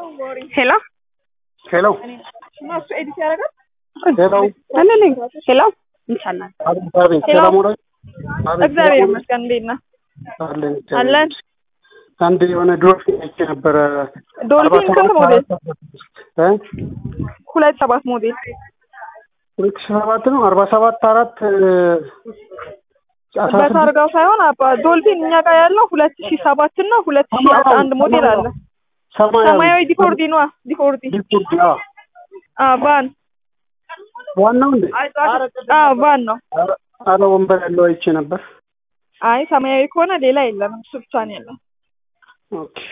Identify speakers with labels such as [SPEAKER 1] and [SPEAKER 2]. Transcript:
[SPEAKER 1] ሄሎ
[SPEAKER 2] ሄሎ ሄሎ
[SPEAKER 1] አለልኝ ሄሎ እንቻላል
[SPEAKER 2] አቤት አቤት
[SPEAKER 1] ሄሎ።
[SPEAKER 2] ሰላም ወዳጅ አቤት
[SPEAKER 1] እግዚአብሔር
[SPEAKER 2] ሰላም
[SPEAKER 1] ይመስገን እንዴት ነህ
[SPEAKER 2] አለን
[SPEAKER 1] አለን
[SPEAKER 2] አንድ የሆነ ዶልፊን አይቼ ነበረ
[SPEAKER 1] ዶልፊን
[SPEAKER 2] አርባ
[SPEAKER 1] ስንት
[SPEAKER 2] ሰባት
[SPEAKER 1] ሞዴል
[SPEAKER 2] እ
[SPEAKER 1] ሁለት ሰባት ሞዴል
[SPEAKER 2] ሁለት ሺህ ሰባት ነው አርባ ሰባት አራት እ አስራ ስድስት
[SPEAKER 1] በታርጋው ሳይሆን አባ ዶልፊን እኛ ጋር ያለው ሁለት ሺህ ሰባት እና ሁለት ሺህ አስራ አንድ ሞዴል አለ
[SPEAKER 2] ሰማያዊ
[SPEAKER 1] ሰማያዊ ዲፎርዲ ነዋ ዲፎርዲ
[SPEAKER 2] ዲፎርዲ አዎ
[SPEAKER 1] አ ቫን
[SPEAKER 2] ዋናው እንዴ
[SPEAKER 1] አ ቫን ነው
[SPEAKER 2] ኧረ- ኧረ ወንበር ያለው አይቼ ነበር
[SPEAKER 1] አይ ሰማያዊ ከሆነ ሌላ የለም እሱ ብቻ ነው ያለው
[SPEAKER 2] ኦኬ